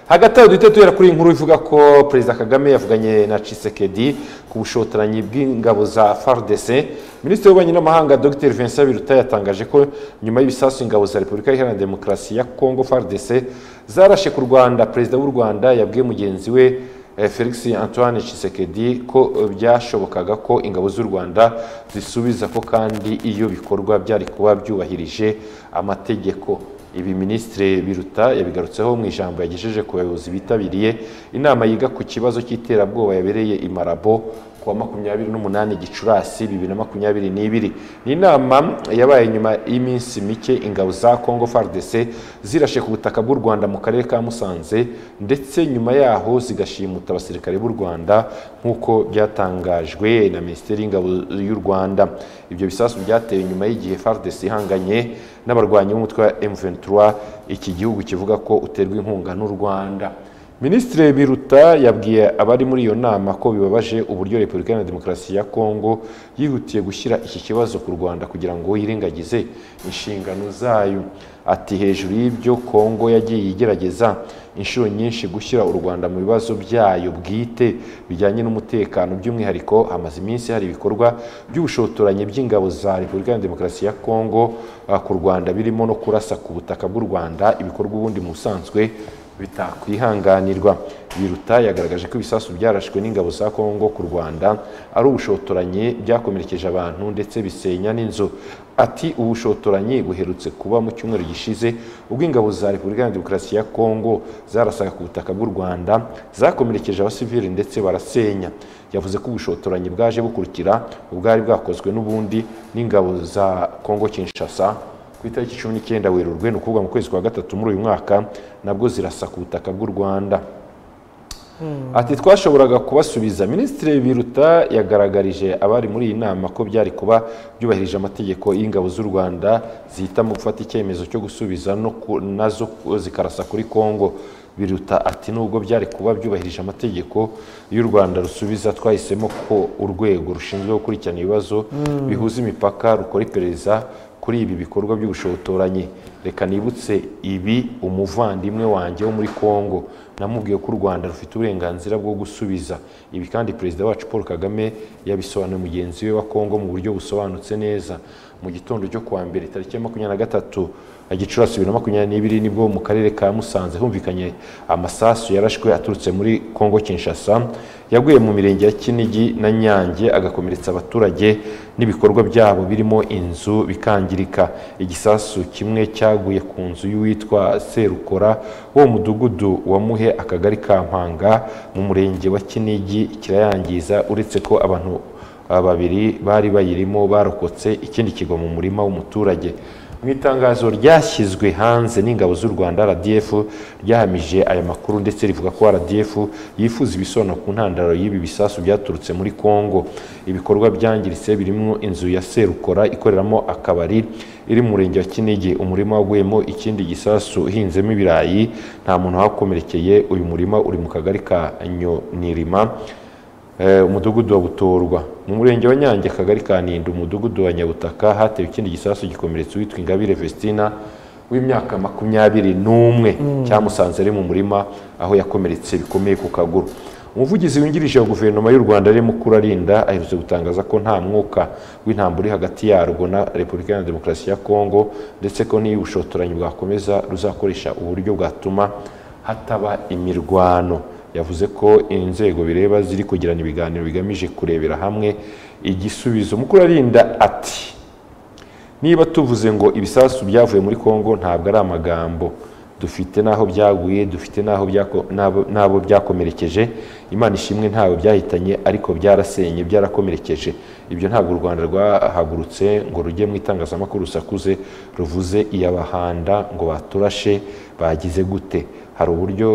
hagati aho duhita duhera kuri iyi nkuru ivuga ko perezida kagame yavuganye na cisekedi ku bushotoranyi bw'ingabo za fardc minisitiri w'ububanyi n'amahanga dr vincent biruta yatangaje ko nyuma y'ibisasu ingabo za repubulika iharanira demokarasi ya congo fardc zarashe ku rwanda perezida w'u rwanda yabwiye mugenzi we felix antoine Tshisekedi ko byashobokaga ko ingabo z'u rwanda zisubiza ko kandi iyo bikorwa byari kuba byubahirije amategeko ibi minisitiri biruta yabigarutseho mu ijambo yagejeje ku bayobozi bitabiriye inama yiga ku kibazo cy'iterabwoba yabereye i marabo kuwa makumyabiri n'umunani gicurasi bibiri na makumyabiri n'ibiri ni inama yabaye nyuma y'iminsi mike ingabo za congo fardc zirashe ku butaka bw'u rwanda mu karere ka musanze ndetse nyuma yaho zigashimuta abasirikare b'u rwanda nk'uko byatangajwe na minisiteri y'ingabo y'u rwanda ibyo bisasu byatewe nyuma y'igihe fardc ihanganye n'abarwanyi b'umutwe wa m23 iki gihugu kivuga ko uterwa inkunga n'u rwanda minisitiri biruta yabwiye abari muri iyo nama ko bibabaje uburyo repubulika iharanira demokarasi ya kongo yihutiye gushyira iki kibazo ku rwanda kugira ngo yirengagize inshingano zayo ati hejuru y'ibyo kongo yagiye igerageza inshuro nyinshi gushyira u rwanda mu bibazo byayo bwite bijyanye n'umutekano by'umwihariko hamaze iminsi hari ibikorwa by'ubushotoranyi by'ingabo za repubulika ya demokarasi ya kongo ku rwanda birimo no kurasa ku butaka bw'u rwanda ibikorwa ubundi mu busanzwe bitakwihanganirwa biruta yagaragaje ko ibisasu byarashwe n'ingabo za kongo ku rwanda ari ubushotoranyi byakomerekeje abantu ndetse bisenya n'inzu ati ubushotoranyi buherutse kuba mu cyumweru gishize ubwo ingabo za repubulika ya demokarasi ya kongo zarasaga ku butaka bw'u rwanda zakomerekeje abasivili ndetse barasenya yavuze ko ubushotoranyi bwaje bukurikira ubwari bwakozwe n'ubundi n'ingabo za kongo kinshasa ku itariki cumi n'icyenda werurwe ni ukuvuga mu kwezi kwa gatatu muri uyu mwaka nabwo zirasa ku butaka bw'u rwanda ati twashoboraga kubasubiza minisitiri biruta yagaragarije abari muri iyi nama ko byari kuba byubahirije amategeko y'ingabo z'u rwanda zihitamo gufata icyemezo cyo gusubiza nazo zikarasa kuri kongo biruta ati nubwo byari kuba byubahirije amategeko y'u rwanda rusubiza twahisemo ko urwego rushinzwe gukurikirana ibibazo bihuza imipaka rukora iperereza kuri ibi bikorwa by'ubushotoranyi reka nibutse ibi umuvandimwe wanjye wo muri congo namubwiye ko u rwanda rufite uburenganzira bwo gusubiza ibi kandi perezida wacu paul kagame yabisobanuriye mugenzi we wa congo mu buryo busobanutse neza mu gitondo cyo kuwa mbere tariki ya makumyabiri na gatatu gicurasi bibiri na makumyabiri n'ibiri nibwo mu karere ka musanze humvikanye amasasu yarashwe aturutse muri congo kinshasa yaguye mu mirenge ya kinigi na nyange agakomeretsa abaturage n'ibikorwa byabo birimo inzu bikangirika igisasu kimwe cyaguye ku nzu y'uwitwa serukora wo mu mudugudu wa muhe akagari ka mpanga mu murenge wa kinigi kirayangiza uretse ko abantu babiri bari bayirimo barokotse ikindi kigwa mu murima w'umuturage mu itangazo ryashyizwe hanze n'ingabo z'u rwanda rdf ryahamije aya makuru ndetse rivuga ko rdf yifuza ibisobanuro ku ntandaro y'ibi bisasu byaturutse muri congo ibikorwa byangiritse birimo inzu ya serukora ikoreramo akabari iri mu murenge wa kinigi umurima waguyemo ikindi gisasu uhinzemo ibirayi nta muntu wakomerekeye uyu murima uri mu kagari ka nyonirima umudugudu wa butorwa mu murenge wa nyange akagari ka ntinda umudugudu wa nyabutaka hatewe ikindi gisasu gikomeretsa uwitwa ingabire vestina w'imyaka makumyabiri n'umwe cyamusanze ari mu murima aho yakomeretse bikomeye ku kaguru umuvugizi wungirije wa guverinoma y'u rwanda arimo kurarinda aherutse gutangaza ko nta mwuka w'intambwe uri hagati yarwo na repubulika ya demokarasi ya kongo ndetse ko n'iyo ubushotoranyi bwakomeza ruzakoresha uburyo bwatuma hataba imirwano yavuze ko inzego bireba ziri kugirana ibiganiro bigamije kurebera hamwe igisubizo mukurarinda ati niba tuvuze ngo ibisasu byavuye muri congo ntabwo ari amagambo dufite n'aho byaguye dufite n'abo byakomerekeje imana ishimwe ntawe byahitanye ariko byarasenye byarakomerekeje ibyo ntabwo u rwanda rwahagurutse ngo rujye mu itangazamakuru rusakuze ruvuze iyabahanda ngo baturashe bagize gute hari uburyo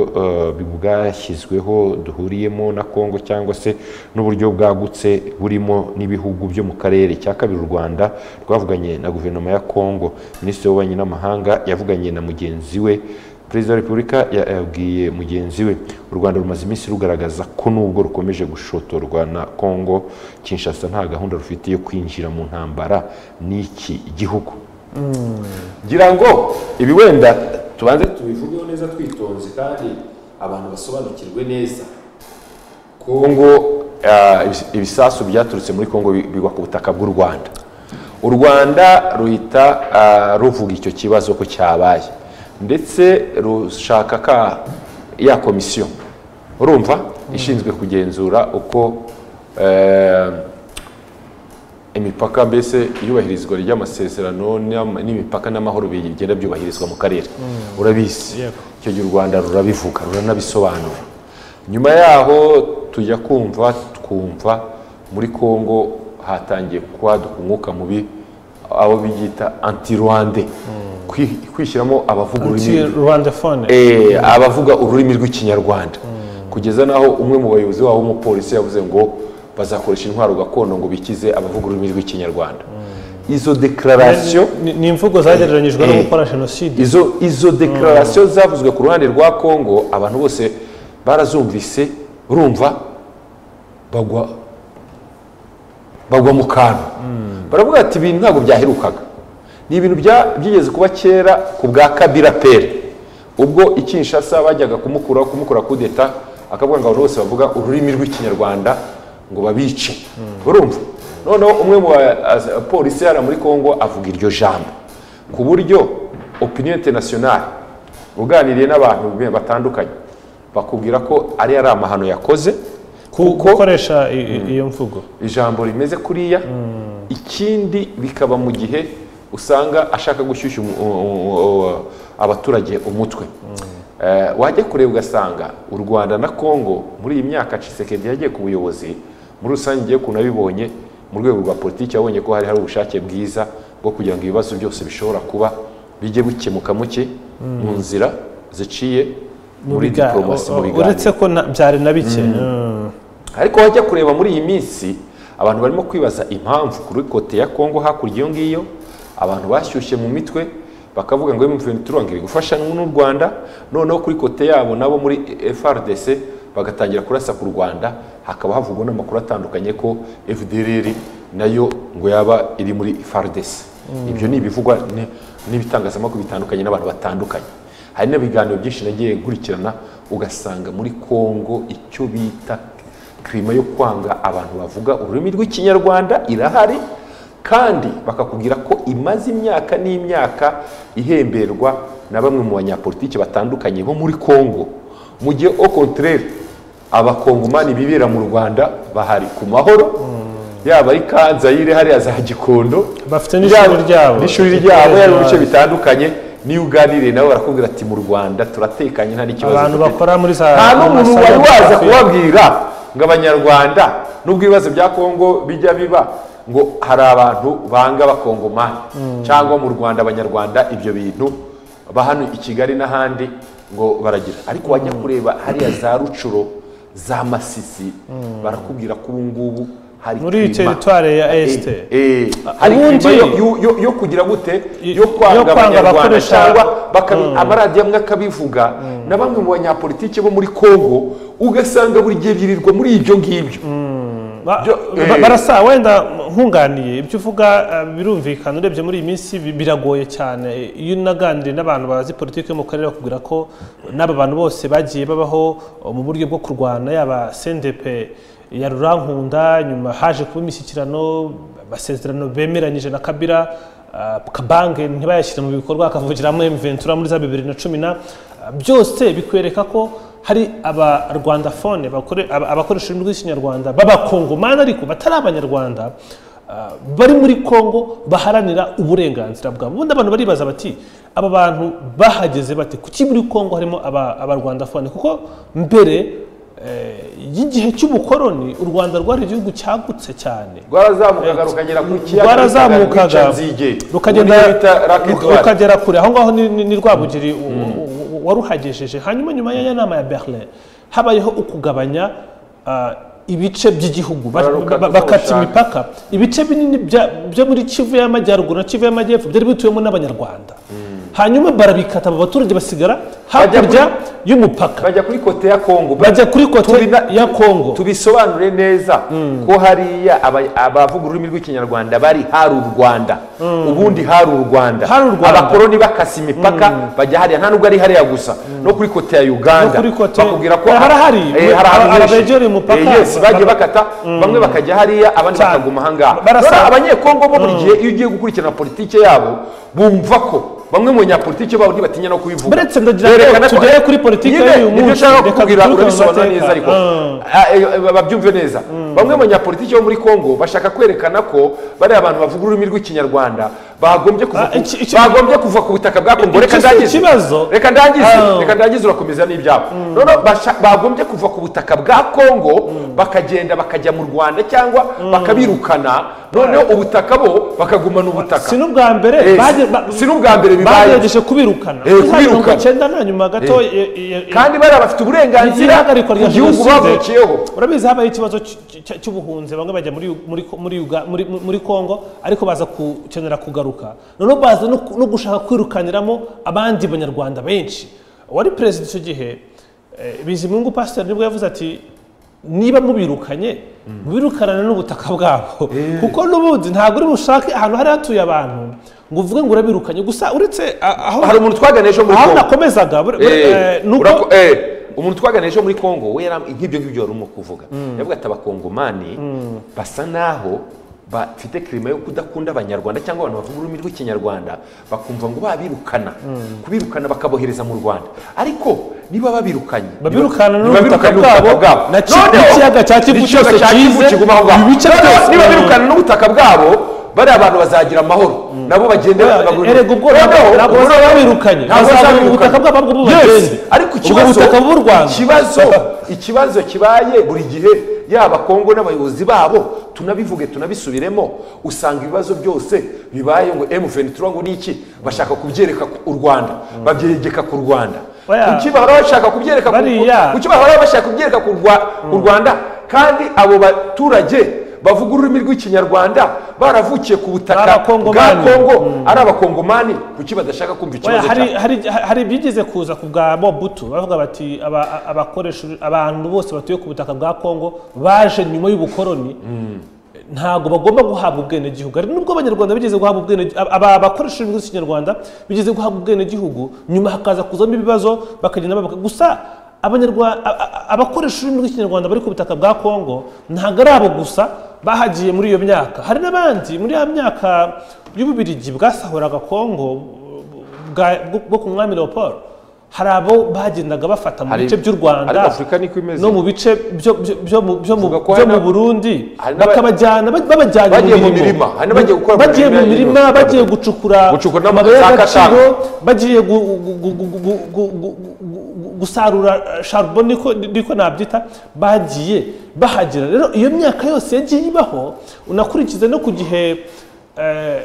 bwashyizweho duhuriyemo na congo cyangwa se n'uburyo bwagutse burimo n'ibihugu byo mu karere cya kabiri u rwanda rwavuganye na guverinoma ya congo minisitiri w'ububanyi n'amahanga yavuganye na mugenzi we perezida wa repubulika yabwiye mugenzi we u rwanda rumaze iminsi rugaragaza ko nubwo rukomeje gushotorwa na congo kinshasa nta gahunda rufite yo kwinjira mu ntambara n'iki gihugu ngira ngo ibi wenda tubanze tubivugeho neza twitonze kandi abantu basobanukirwe neza kongo ah, ibis- ibisasu byaturutse muri kongo bi- bigwa ku butaka bw'u rwanda u rwanda ruhita ah, ruvuga icyo kibazo ko cyabaye ndetse rushaka ka ya komisiyo urumva ishinzwe kugenzura uko eh, imipaka mbese iyubahirizwa ry'amasezerano n'ama- n'imipaka n'amahoro bigenda byubahirizwa mu karere urabizi Yego. icyo gihe u rwanda rurabivuga ruranabisobanura nyuma yaho tujya kumva twumva muri congo hatangiye kwaduka umwuka mubi abo biyita anti rwande kwishyiramo abavuga ururimi rwandafone Eh, abavuga ururimi rw'ikinyarwanda kugeza n'aho umwe mu bayobozi wabo w'umupolisi yavuze ngo bazakoresha intwaro gakondo ngo bikize abavuga ururimi rw'ikinyarwanda izo deklarasiyo Ni- ni imvugo zagereranyijwe no Eh. gukora jenoside izo izo deklarasiyo zavuzwe ku ruhande rwa kongo abantu bose barazumvise urumva bagwa bagwa mu kantu baravuga ati ibintu ntabwo byaherukaga ni ibintu bya- byigeze kuba kera ku bwa kabira pere ubwo ikinshasa bajyaga kumukuraho kumukura kudeta akavuga ngo abantu bose bavuga ururimi rw'ikinyarwanda ngo babice urumva noneho umwe mu bapolisi hariya muri congo avuga iryo jambo ku buryo opinion internationale uganiriye n'abantu batandukanye bakubwira ko ari ari amahano yakoze Ku- gukoresha i- i- iyo mvugo ijambo rimeze kuriya ikindi bikaba mu gihe usanga ashaka gushyushya umu- u- u- u- abaturage umutwe Eh, wajya kureba ugasanga u rwanda na kongo muri iyi myaka cisekedi yagiye ku buyobozi muri rusange ngewe ukuntu abibonye mu rwego rwa politiki yabonye ko hari hari ubushake bwiza bwo kugira ngo ibibazo byose bishobora kuba bijye bikemuka muke mu nzira ziciye mu muri biga- diporomasi mu u- biganiro uretse ko na- byari na bike Mm. ariko wajya kureba muri iyi minsi abantu barimo kwibaza impamvu kuri kote ya kongo hakurya iyo ngiyo abantu bashyushye mu mitwe bakavuga ngo turanga iri gufasha n'u rwanda noneho kuri kote yabo nabo muri frdc bagatangira kurasa ku rwanda hakaba havugwa n'amakuru atandukanye ko fdrr nayo ngo yaba iri muri frdc ibyo ni ibivugwa ni- n'ibitangazamakuru bitandukanye n'abantu batandukanye hari n'ibiganiro byinshi nagiye nkurikirana ugasanga muri kongo icyo bita kirima yo kwanga abantu bavuga ururimi rw'ikinyarwanda irahari kandi bakakubwira ko imaze imyaka n'imyaka ihemberwa na bamwe mu banyapolitiki batandukanye bo muri kongo mu gihe au contraire abakongomani bibera mu rwanda bahari ku mahoro yaba ari kanzayire hariya za gikondo Bafite n'ishuri Yaba- ryabo. n'ishuri ryabo yaba mu bice Ryabo. bitandukanye niyo uganiriye nabo barakubwira ati mu rwanda turatekanye nta n'ikibazo abantu dufite." bakora muri za nta n'umuntu amasaro wari waza y'amafi. kubabwira ngo abanyarwanda nubwo ibibazo bya kongo bijya biba ngo hari abantu banga abakongomani cyangwa mu rwanda abanyarwanda ibyo bintu ba hano i kigali n'ahandi ngo baragira ariko wajya kureba hariya za rucuro za masisi barakubwira ko ubu ngubu hari muri iyi kirima. teritware ya esite Eh, eh, hari ubundi- ingingo yo- yo- yo- yo kugira gute Y- yo yo kwanga kwanga abanyarwanda abakoresha- cyangwa bakabi- amaradiyo amwe akabivuga na bamwe mu banyapolitiki bo muri congo ugasanga buri gihe birirwa muri ibyo ngibyo Ba- Byo- ba- eh. barasa wenda nkunganiye ibyo uvuga eh, birumvikana urebye muri iyi minsi bi- biragoye cyane iyo unaganiriye n'abantu bazi politiki yo mu karere bakubwira ko n'aba bantu bose bagiye babaho eh, mu buryo bwo kurwana yaba sendepe ya rurankunda nyuma haje kuba imishyikirano amasezerano bemeranyije na kabira ah, kabange ntibayashyire mu bikorwa akavugira muri mventura muri za bibiri na cumi na Ah, byose bikwereka ko hari abarwandafone bakore- aba- abakoresha ururimi rw'ikinyarwanda b'abakongomani ariko batari abanyarwanda ah, bari muri kongo baharanira uburenganzira bwabo ubundi abantu baribaza bati aba bantu bahageze bate kuki muri kongo harimo aba- abarwandafone kuko mbere eh, y'igihe cy'ubukoroni u rwanda rwari igihugu cyagutse cyane rwarazamukaga rukagera ku kiyaga rwarazamukaga rukagenda rukagenda rukagera kure aho ngaho ni- ni- ni rwabugiri u- u- u- waruhagejeje hanyuma nyuma ya ya nama ya berlin habayeho ukugabanya ah, ibice by'igihugu Ba- Bararuka ba- bakata uko bashaka. imipaka ibice binini bya- byo muri kivu y'amajyaruguru na kivu y'amajyepfo byari bituwemo n'abanyarwanda hanyuma barabikata abo baturage basigara Bajya hakurya y'umupaka bajya kuri kote ya kongo bajya kuri kote Tubina- ya kongo tubisobanure neza ko hariya aba- abavuga ururimi rw'ikinyarwanda bari hari u rwanda ubundi hari u rwanda Hari u Rwanda. abakoroni bakase imipaka bajya hariya nta nubwo ari hariya gusa no kuri kote ya uganda No kuri kote- bakubwira ko Hari- hari hari. Eh, hari ahantu Aba- henshi. abegereye umupaka. Eh, yes, bagiye bakata bamwe bakajya hariya abandi Cyane. bakaguma ahangaha Barasa- Rero abanyekongo bo buri gihe iyo ugiye gukurikirana politiki yabo bumva ko bamwe mu banyapolitiki babo ntibatinya no kubivuga Buretse ndagira ngo Berekana ko- tugere kuri politiki Nyine, y'uyu nibyo munsi. nshaka Reka kukubwira duturuke mu urabisobanura mateka. neza ariko Ah. Ah, eh, eh, babyumve neza bamwe mu banyapolitiki bo muri congo bashaka kwerekana ko bariya abantu bavuga ururimi rw'ikinyarwanda bagombye kuva Ah, ku- iki- iki- bagombye kuva ku butaka bwa congo reka Iki si ndangize ikibazo. reka ndangize Ah. reka ndangize urakomeza n'ibyabo noneho basha- bagombye kuva ku butaka bwa congo bakagenda bakajya mu rwanda cyangwa bakabirukana noneho ubutaka bo bakagumana ubutaka si n'ubwa mbere Eh, si n'ubwa mbere bibaye. bagerageje kubirukana Eh, Za mirongo kubirukana. icyenda na nyuma gato eh, eh, eh, kandi bariya bafite uburenganzira ihagarikwa ku rya gihugu jenoside bavukiyeho urabizi habaye ikibazo cy- cy- cy'ubuhunzi bamwe bajya muri muri muri Uga- muri- muri kongo ariko baza gukenera kugaruka noneho baza no ku- no gushaka kwirukaniramo abandi banyarwanda benshi wari perezida icyo gihe eh, bizimungu pasiteri nibwo yavuze ati niba mubirukanye mubirukanane n'ubutaka bwabo kuko n'ubundi ntabwo uri bushake ahantu hari hatuye abantu ngo uvuge ngo urabirukanye gusa uretse a- aho hari umuntu twaganije wo muri aho congo nakomezaga bur- bur- eh, Eh, ni uko- urako- eh, umuntu twaganije wo muri congo we yara- nk'ibyo ngibyo wari urimo kuvuga yavuga ati abakongomani basa naho bafite kirima yo kudakunda abanyarwanda cyangwa abantu bavuga ururimi rw'ikinyarwanda bakumva ngo babirukana kubirukana bakabohereza mu rwanda ariko niba babirukanye babirukana niba- n'ubutaka babirukana bwabo n'ubutaka bwabo na ki- Noneho, n'ikiyaga cya Kivu n'ikiyaga cyose cya Kivu kize, kiguma aho ngaho. ibice Noneho, byose- niba birukana n'ubutaka bwabo bariya abantu bazagira amahoro nabo bagende bagure- erega ubwo Noneho, ntabwo ubwo bazaba noneho- babirukanye ntabwo bazabona bazabirukana. ubutaka bwabo bwo Yes, bagende ariko ubwo ikibazo butaka bw'u rwanda ikibazo ikibazo kibaye buri gihe yaba kongo n'abayobozi babo tunabivuge tunabisubiremo usanga ibibazo byose bibaye ngo M23 ngo ni iki bashaka kubyereka ku- u Rwanda babyegeka ku Rwanda Oya. kuki bahora bashaka kubyereka ku- Bariya. kuki bahora bashaka kubyereka ku Rwa- ku Rwanda kandi abo baturage bavuga ururimi rw'ikinyarwanda baravukiye ku butaka bwa Abakongomani. kongo ari abakongomani kuki badashaka kumva Oya, ikibazo hari, cya- hari, hari ibyigeze kuza ku bwa mobutu bavuga bati aba- abakoresha abantu bose batuye ku butaka bwa kongo baje nyuma y'ubukoroni ntabwo bagomba guhabwa ubwenegihugu hari nubwo abanyarwanda bigeze guhabwa ubwenegihugu aba bakoresha ururimi rw'ikinyarwanda bigeze guhabwa ubwenegihugu nyuma hakaza kuzamo ibibazo bakagenda babaga gusa abanyarwanda a- a- abakoresha ururimi rw'ikinyarwanda bari ku butaka bwa kongo ntabwo ari abo gusa bahagiye muri iyo myaka hari n'abandi muri ya myaka y'ububirigi bwasahoraga kongo bwa- bwo- bwo ku mwami leopold hari abo bagendaga bafata mu Hari- bice by'u ariko rwanda Afurika niko imeze. no mu bice byo- byo- byo mu- byo mu Tuvuga ko byo hari mu na- burundi hari n'aba- bakabajyana ba- babajyanye Bagiye mu mu mirima, mirimo hari n'abagiye gukora mu bagiye mirima mu ya mirima Nyundo. bagiye gucukura Gucukura amabuye n'ama- za y'agaciro Katanga. bagiye gu- gu- gu- gu- gu- gu- gu- gu- gusarura eh, charbon niko niko nabyita bagiye bahagera rero iyo myaka yose yagiye ibaho unakurikiza no ku gihe eh,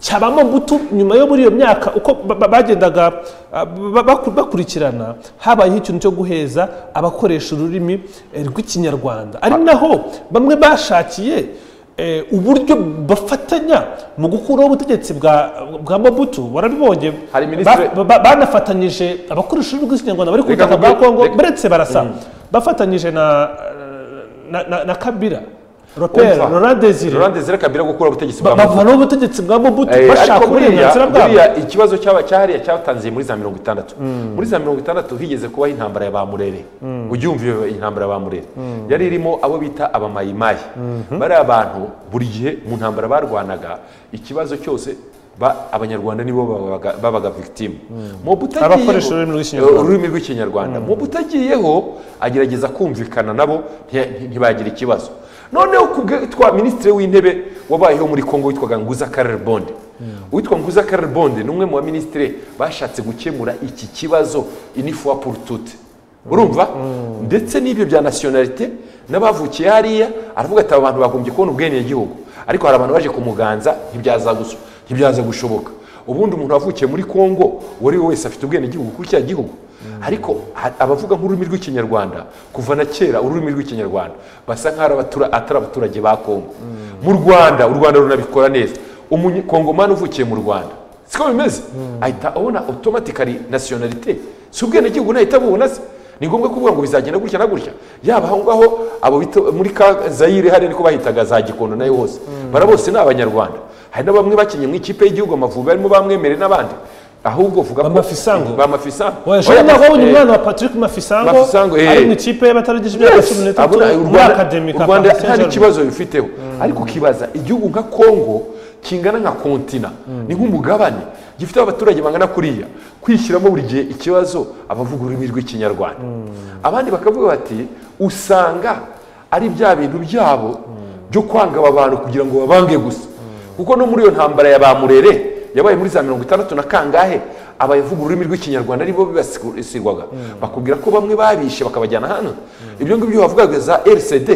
cyabamo butu nyuma yo muri iyo myaka uko ba- ba- bagendaga ah, ba- baku- bakurikirana habayeho ikintu cyo guheza abakoresha ururimi eh, rw'ikinyarwanda ari naho bamwe bashakiye eh, uburyo bafatanya mu gukuraho ubutegetsi bwa bwa mobutu warabibonye Hari minisitiri- Ba- ba- banafatanyije abakoresha ururimi rw'ikinyarwanda bari ku Reka butaka bwa nkubwire- kongo reka- baretse barasa bafatanyije na na- na na kabira robert Umva. laurent desire Laurent Desire Kabila gukura ubutegetsi bwa Mobutu. bavanaho ubutegetsi bwa mobutu Eh, bashaka ariko buriya uburenganzira bwabo buriya ikibazo cyaba cyahariya cyatangiye muri za mirongo itandatu muri za mirongo itandatu higeze kubaho intambara ya ba murere ujye wumva iyo intambara ya ba murere yari irimo abo bita abamayimayi bariya bantu buri gihe mu ntambara barwanaga ikibazo cyose ba- abanyarwanda nibo babaga- babaga victime mu Abakoresha ururimi rw'ikinyarwanda. ururimi rw'ikinyarwanda mu butagiyeho agerageza kumvikana nabo nti- nti- ntibagira ikibazo noneho ku bwe twa minisitiri w'intebe wabayeho muri congo witwaga nguza karere bonde uwitwa nguza karere bonde ni umwe mu baminisitiri bashatse gukemura iki kibazo inifuwa purutute urumva ndetse n'ibyo bya nasiyonalite n'abavukiye hariya aravuga ati aba bantu bagombye kubona ubwenegihugu ariko hari abantu baje kumuganza ntibyaza gusu- ntibyaza gushoboka ubundi umuntu wavukiye muri kongo uwo ari we wese afite ubwenegihugu kuri cya gihugu ariko ha- abavuga nk'ururimi rw'ikinyarwanda kuva na kera ururimi rw'ikinyarwanda basa nk'aho ari abatura- atari abaturage ba kongo mu rwanda u rwanda runabikora neza umukongomani uvukiye mu rwanda siko bimeze ahita abona otomatikari nasiyonarite si ubwenegihugu nahita abubona se ni ngombwa kuvuga ngo bizagenda gutya na gutya yaba aho ngaho abo bita muri ka zayire hariya niko bahitaga za gikondo nayo hose bara bose ni abanyarwanda hari na bamwe bakinnye mu ikipe y'igihugu amavubi barimo bamwemere n'abandi ahubwo vuga ko Bamafisango. bamafisango ejo Oya, naho wabonye eh, umwana wa patrick mafisango Mafisango, eh. ari mu ikipe y'abatarageje imyaka Yes, cumi n'itatu abona u muri Rwanda- akademi u ka rwanda Paris Saint-Germain. nta kibazo bifiteho ariko ukibaza igihugu nka kongo kingana nka kontina ni nk'umugabane gifite abaturage bangana kuriya kwishyiramo buri gihe ikibazo abavuga ururimi rw'ikinyarwanda abandi bakavuga bati usanga ari bya bintu byabo byo kwanga aba bantu kugira ngo babange gusa kuko no muri iyo ntambara ya ba murere yabaye muri za mirongo itandatu na kangahe abavuga ururimi rw'ikinyarwanda aribo bibasigwaga bakubwira ko bamwe babishe bakabajyana hano ibyo ngibyo bavugaga za rcd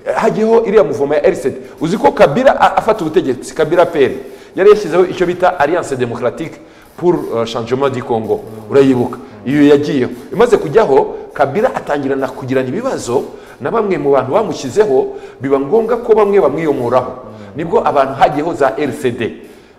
eh, hajyaho iriya muvoma ya rcd uzi ko kabira a- afata ubutegetsi kabira peri yari yashyizeho icyo bita alliance democratique pour euh, changement du congo urayibuka iyo yagiyeho imaze kujyaho kabira atangirana kugirana ibibazo na bamwe mu bantu bamushyizeho biba ngombwa ko bamwe bamwiyomoraho nibwo abantu hajyeho za rcd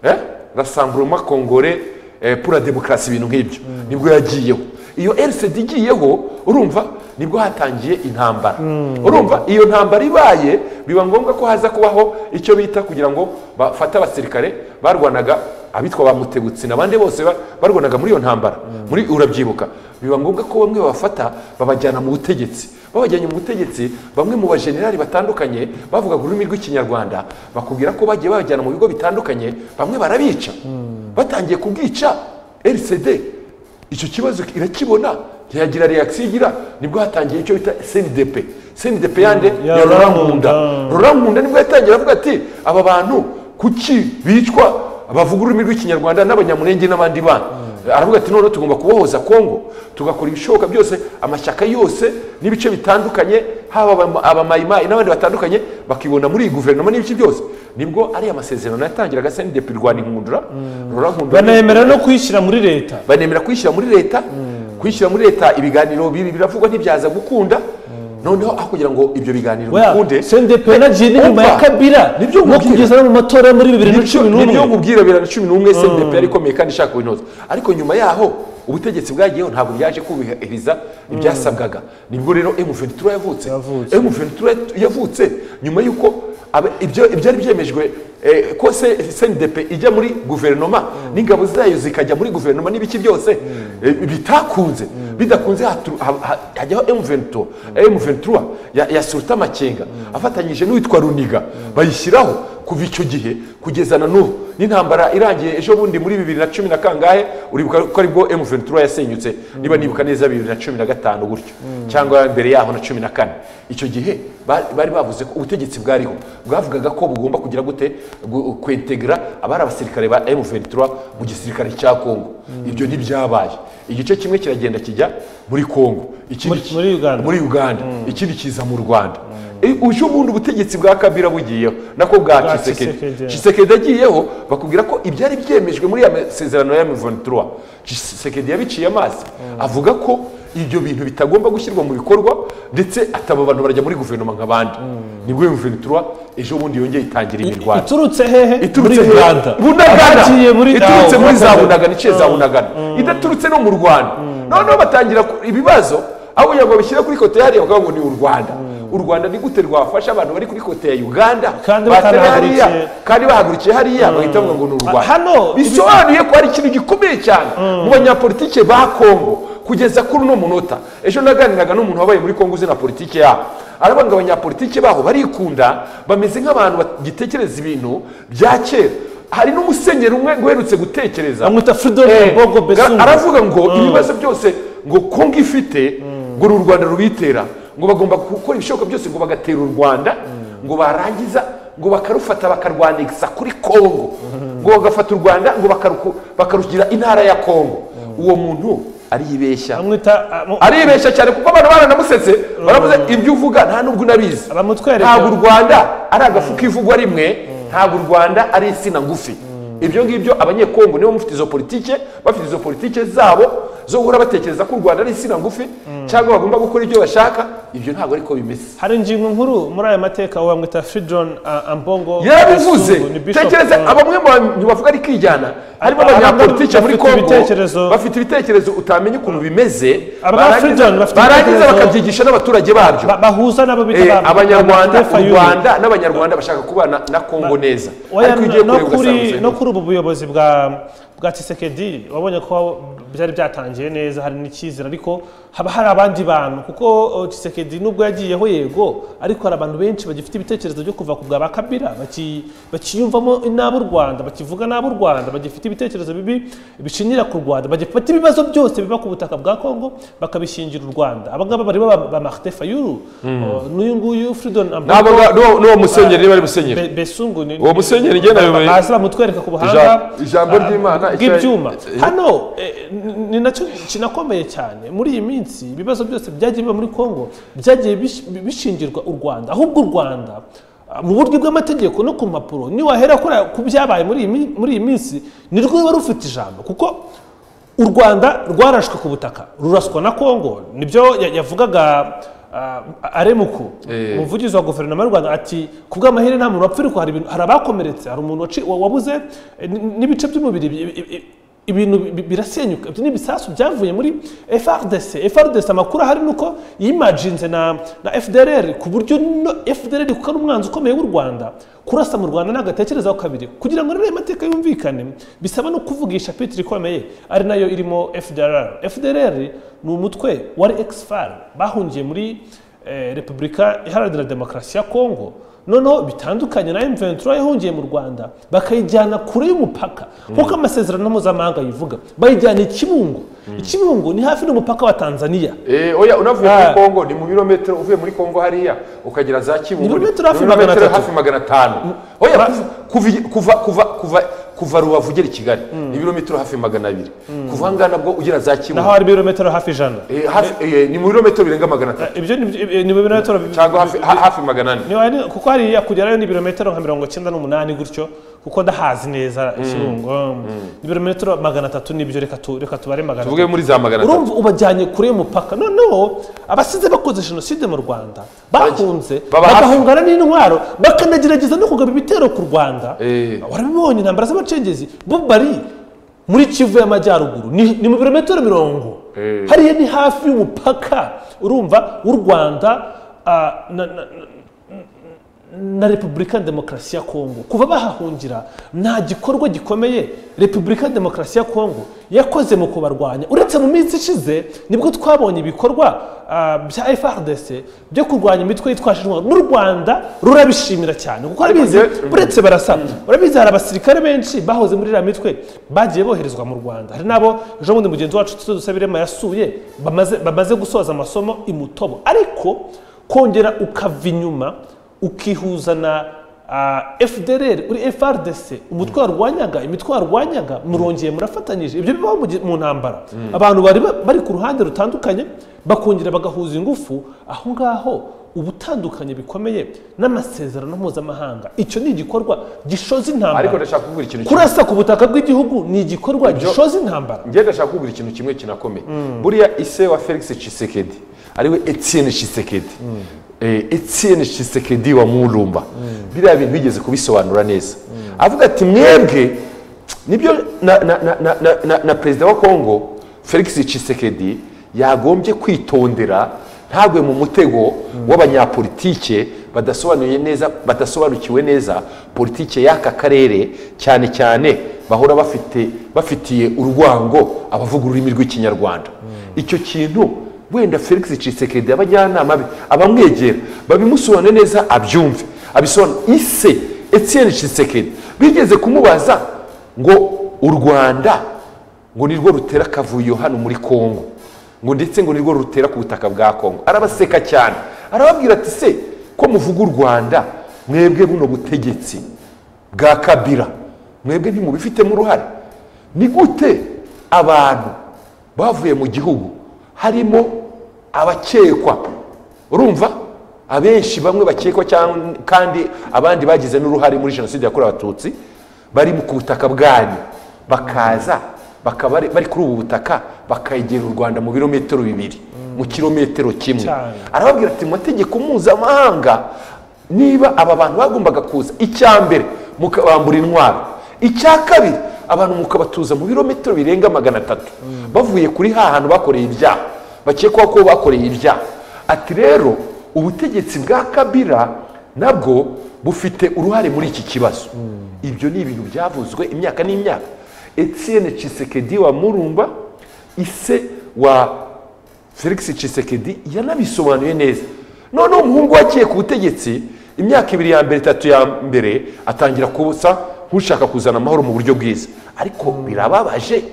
eh, rasamburuma kongore eh, pura demokarasi ibintu nk'ibyo nibwo yagiyeho iyo rcd igiyeho urumva nibwo hatangiye intambara urumva iyo ntambara ibaye biba ngombwa ko haza kubaho icyo bita kugira ngo bafate abasirikare barwanaga abitwa ba mutegutsi n'abandi bose ba- barwanaga muri iyo ntambara muri urabyibuka biba ngombwa ko bamwe babafata babajyana mu butegetsi babajyanye mu butegetsi bamwe mu bajenerali batandukanye bavugaga ururimi rw'ikinyarwanda bakubwira ko bagiye babajyana mu bigo bitandukanye bamwe barabica batangiye kubwica rcd icyo kibazo irakibona ntiyagira reaction igira nibwo hatangiye icyo bita cndp cndp yande ya ya rurankunda Rurankunda. rurankunda nibwo yatangira avuga ati aba bantu kuki bicwa bavuga ururimi rw'ikinyarwanda n'abanyamunenge n'abandi bana aravuga ati noneho tugomba kubohoza kongo tugakora ibishoboka byose amashyaka yose n'ibice bitandukanye haba abama- abamayimayi n'abandi batandukanye bakibona muri iyi guverinoma n'ibice byose nibwo ari amasezerano yatangiraga sendepi rwanda inkundura rurankundura banemera no kuyishyira muri leta banemera kwishyira muri leta kwishyira muri leta ibiganiro biri biravugwa ntibyaza gukunda noneho aho kugira ngo ibyo biganiro bikunde cndp yanagiye n'inyuma ya Opa! kabila Nibyo no nkubwira. kugeza no mu matora yo muri bibiri na cumi n'umwe nibyo nkubwira bibiri na cumi n'umwe cdp yari ikomeye kandi ishaka kubinoza ariko nyuma yaho ubutegetsi bwagiyeho ntabwo byaje kubahiriza ibyasabwaga nibwo rero m23 yavutse Yavutse. m23 yavutse nyuma y'uko abe- ibyo byari byemejwe eh, ko se- cndp ijya muri guverinoma n'ingabo zayo zikajya muri guverinoma n'ibiki byose eh, bitakunze bidakunze hatu- ha- ha- hajyaho m23 m23 ya- ya suruta amakenga afatanyije n'uwitwa runiga bayishyiraho kuva icyo gihe kugeza na n'ubu n'intambara irangiye ejo bundi muri bibiri na cumi na kangahe uribuka ko aribwo m23 yasenyutse niba nibuka neza bibiri na cumi na gatanu gutyo cyangwa mbere yaho na cumi na kane icyo gihe ba- bari bavuze ko ubutegetsi bwariho bwavugaga ko bugomba kugira gute gu- kwetegera abari abasirikare ba m23 mu gisirikare cya kongo ibyo ntibyabaye igice kimwe kiragenda kijya muri kongo ikindi Muri- muri Uganda. muri uganda ikindi kiza mu rwanda E, uje ubundi ubutegetsi bwa kabira bugiyeho nako bwa Bwa Tshisekedi. kisekedi kisekedi agiyeho bakubwira ko ibyari byemejwe muri ya masezerano ya mivonitura kisekedi yabiciye amazi avuga ko ibyo bintu bitagomba gushyirwa mu bikorwa ndetse ataba bantu barajya muri guverinoma nk'abandi nibwo mivonitura ejo bundi yongeye itangira imirwano iturutse hehe muri iturutse he? uganda bunagana Abagiye muri iturutse Ah, muri za Uganda. bunagana iciye za bunagana idaturutse no mu rwanda noneho batangira ku- ibibazo aho kugira ngo bishyire kuri kote hariya bakavuga ngo ni u rwanda u rwanda ni gute rwafasha abantu bari kuri kote ya uganda Kandi batari batanahagurukiye. hariya, kandi bahagurukiye hariya bahita bavuga ngo ni u rwanda hano, bisobanuye ko hari ikintu gikomeye cyane mu banyapolitike ba kongo kugeza kuri uno munota ejo naganiraga n'umuntu wabaye muri kongo uzi na politiki yabo aravuga ngo abanyapolitike baho barikunda bameze nk'abantu bagitekereza ibintu bya kera hari n'umusenyeri umwe ngo uherutse gutekereza bamwita Fridolin Eh, Mbogo Besungu. aravuga ngo ibibazo byose ngo kongo ifite ngo ni u rwanda rubitera ngo bagomba gukora ibishoboka byose ngo bagatera u rwanda ngo barangiza ngo bakarufata bakarwandiza kuri kongo ngo bagafata u rwanda ngo bakaruku- bakarugira intara ya kongo uwo muntu aribeshya bamwita ah, mu- aribeshya cyane kuko abantu baranamusetse baravuze ibyo uvuga nta n'ubwo unabizi Abamutwereka. ntabwo u rwanda ari agafuka ivugwa rimwe ntabwo u rwanda ari insina ngufi ibyo ngibyo abanyekongo nibo mufite izo politike bafite izo politike zabo zo guhora batekereza ko u rwanda ari insina ngufi cyangwa bagomba gukora ibyo bashaka ibyo ntabwo ariko bimeze hari ingingo nkuru muri aya mateka wamwita fridon ambongo yarabivuze Kasumbu, ni Bishop, tekereza uh, abamwe mu bantu bavuga ari kwijyana harimo Aba- abanyapolitike muri bafite kongo ibitekerezo- bafite ibitekerezo utamenya ukuntu bimeze Aba barangiza- African bafite barangiza ibitekerezo- bakabyigisha n'abaturage babyo ba- bahuza nabo bita Eh, ba- abanyarwanda ba- ba- u FIU. rwanda n'abanyarwanda bashaka kubana na kongo neza Oya, ariko ugiye no kureba kuri no ugasanga kuri ubu buyobozi bwa bwa Tshisekedi wabonye ko byari byatangiye neza hari n'icyizere ariko haba hari abandi bantu kuko uh, Tshisekedi nubwo yagiyeho yego ariko hari abantu benshi bagifite ibitekerezo byo kuva ku bwa bakabira baki- bakiyumvamo inabo u Rwanda bakivuga nabo u Rwanda bagifite ibitekerezo bibi bishingira ku Rwanda bagifata ibibazo byose biba ku butaka bwa Kongo bakabishingira u Rwanda abangaba barimo ba, ba Martin Fayulu uh, n'uyu nguyu Freedom nabo Ambongo, n'uwo- n'uwo musenyeri niba ari musenyeri Be- Besungu ni Uwo musenyeri njye nabimenye. baza bamutwereka ku buhanga Ijambo- ijambo ah, ry'Imana icyo- bw'ibyuma eh, hano eh, ni- ni nacyo kinakomeye cyane muri iyi minsi ibibazo byose byagiye biba muri Kongo byagiye bish- bishingirwa u Rwanda ahubwo u Rwanda ah, mu buryo bw'amategeko no ku mpapuro niwahera kuri ku byabaye muri iyi mi- muri iyi minsi ni rwo ruba rufite ijambo kuko u rwanda rwarashwe ku butaka ruraswa na kongo nibyo ya- yavugaga uh, aremuku Eh. umuvugizi wa guverinoma y'u rwanda ati ku bw'amahirwe nta muntu wapfa ariko hari ibintu- hari abakomeretse hari umuntu waci- wa- wabuze eh, n- n'ibice by'umubiri bi- bi- bi- ibintu bi- birasenyuka ibyo ni ibisasu byavuye muri frdc frdc amakuru ahari ni uko yimajinze na, na fdrr ku buryo no fdrr kuko ari umwanzi ukomeye w'u rwanda kurasa mu rwanda nagatekerezaho kabiri kugira ngo rero ayo mateka yumvikane bisaba no kuvugisha peteri ikomeye ari nayo irimo fdrr fdrr ni umutwe wari exfar bahungiye muri eh, repubulika iharanira demokarasi ya kongo noneho bitandukanye na M23 yahungiye mu Rwanda bakayijyana kure y'umupaka nk'uko amasezerano mpuzamahanga yivuga bayijyana i Kibungo i Kibungo ni hafi n'umupaka wa Tanzania Eh, oya unavuye Ah. muri Kongo ni mu birometero uvuye muri Kongo hariya ukagera za Kibungo Ibirometero hafi ni ibirometero magana atatu. hafi magana atanu oya kuva kuva kuva kuva kuva kuva Rubavu ugera i Kigali ni ibirometero hafi magana abiri kuva ahangaha nabwo ugera za naho Kibungo hari ibirometero hafi ijana Eh, hafi- eh, ni mu birometero birenga magana atatu Eh, ibyo ni byo- eh, ni ibirometero bi- cyangwa hafi- ha- hafi magana ane niba ari- kuko hariya kugerayo ni ibirometero nka mirongo icyenda n'umunani gutyo kuko ndahazi neza ikirungo ibirometero magana atatu nibyo reka tu- reka tubare magana tuvuge muri za magana atatu urumva ubajyanye kure y'umupaka noneho abasize bakoze jenoside mu rwanda bahunze baba hafi. bagahungana n'intwaro bakanagerageza no kugaba ibitero ku rwanda Eh. warabibonye intambara z'abacengezi bo bari muri kivu y'amajyaruguru ni, ni mu birometero mirongo Eh. hariya ni hafi y'umupaka urumva w'u rwanda ah, na- na- na repubulika demokarasi ya kongo kuva bahahungira nta gikorwa gikomeye repubulika demokarasi ya kongo yakoze mu kubarwanya uretse mu minsi ishize nibwo twabonye ibikorwa ah, bya frdc byo kurwanya imitwe yitwaje intwaro n'u rwanda rurabishimira cyane kuko arabizi njye- uretse barasa urabizi hari abasirikare benshi bahoze muri iriya mitwe bagiye boherezwa mu rwanda hari n'abo ejo bundi mugenzi wacu tuzo dusabirema yasuye bamaze, bamaze gusoza amasomo i mutobo ariko kongera ukava inyuma ukihuza na uh, fdrr uri frdc umutwe warwanyaga imitwe warwanyaga murongeye murafatanyije ibyo bibaho mu gi- mu ntambara abantu bari ba- bari ku ruhande rutandukanye bakongera bagahuza ingufu aho ngaho ubutandukanye bikomeye n'amasezerano mpuzamahanga icyo ni igikorwa gishoza intambara ariko ndashaka kukubwira ikintu kimwe kurasa ku butaka bw'igihugu ni igikorwa Ibyo- gishoza intambara njye ndashaka kukubwira ikintu kimwe kinakomeye buriya ise wa felix cisekedi ariwe etienne cisekedi Eh, etienne cisekedi wa murumba biriya bintu bigeze kubisobanura neza avuga ati mwebwe nibyo na, na, na, na, na, na, na perezida wa kongo felix cisekedi yagombye kwitondera ntagwe mu mutego w'abanyapolitike badasobanuye neza badasobanukiwe neza politike y'aka karere cyane cyane bahora bafite bafitiye urwango abavuga ururimi rw'ikinyarwanda icyo kintu wenda felix cisekedi abajyanama be abamwegera babimusobanure neza abyumve abisobanure ise etienne cisekedi bigeze kumubaza ngo u rwanda ngo nirwo rutera akavuyo hano muri kongo ngo ndetse ngo nirwo rutera ku butaka bwa kongo arabaseka cyane arababwira ati se ko muvuga u rwanda mwebwe buno butegetsi bwa kabira mwebwe ntimubifitemo uruhare ni gute abantu bavuye mu gihugu harimo abakekwa urumva abenshi bamwe bakekwa cyangwa kandi abandi bagize n'uruhare muri jenoside yakorewe abatutsi bari mu ku butaka bwanyu bakaza bakaba bari- bari kuri ubu butaka bakegera u rwanda mu birometero bibiri mu kirometero kimwe Cyane. arababwira ati mu mategeko mpuzamahanga niba aba bantu bagombaga kuza icya mbere mukabambura intwaro icya kabiri abantu mukabatuza mu birometero birenga magana atatu bavuye kuri ha hantu bakoreye ibyaha bakekwaho ko bakoreye ibyaha ati rero ubutegetsi bwa kabira nabwo bufite uruhare muri iki kibazo ibyo ni ibintu byavuzwe imyaka n'imyaka etienne cisekedi wa murumba ise wa felix cisekedi yanabisobanuye neza noneho umuhungu wagiye ku butegetsi imyaka ibiri ya mbere itatu ya mbere atangira kubusa nk'ushaka kuzana amahoro mu buryo bwiza ariko birababaje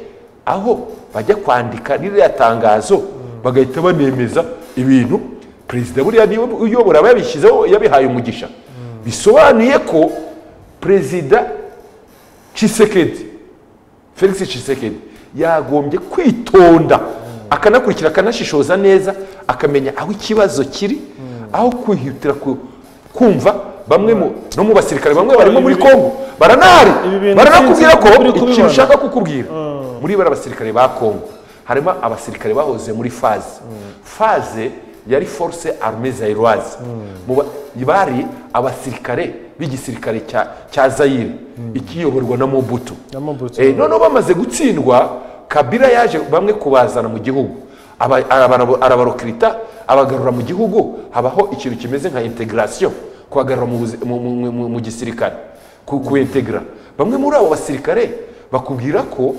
aho bajya kwandika ririya tangazo bagahita banemeza ibintu perezida buriya niwe uyobora aba yabishyizeho yabihaye umugisha bisobanuye ko perezida cisekedi felix cisekedi yagombye kwitonda akanakurikira akanashishoza neza akamenya aho ikibazo kiri aho kwihutira ku- kumva bamwe mu no mu basirikare bamwe barimo muri Ibi bintu- kongo ibi baranahari bintu baranakubwira ko sinzi ko uri ikintu kubibona. ushaka kukubwira muri bari abasirikare ba kongo harimo abasirikare bahoze muri faze faze yari force arme zairoise Mu ba- bari abasirikare b'igisirikare cya- cya zayire ikiyoborwa na mobutu Na Mobutu. Eh, noneho bamaze gutsindwa kabira yaje bamwe kubazana mu gihugu Aba- arabara- arabarokirita abagarura mu gihugu habaho ikintu kimeze nka integrasiyo kubagarura mu buzi- mu- mu- mu- mu gisirikare ku kuintegra bamwe muri abo basirikare bakubwira ko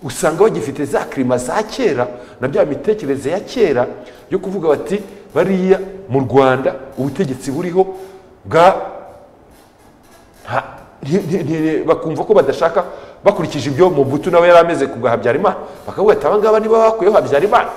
usanga bagifite za kirima za kera na bya mitekerereze ya kera yo kuvuga bati bariya mu rwanda ubutegetsi buriho bwa nta- nti- nti- nti- bakumva ko badashaka bakurikije ibyo mubutu nawe yari ameze ku bwa habyarimana bakavuga ati abangaba niba bakuyeho habyarimana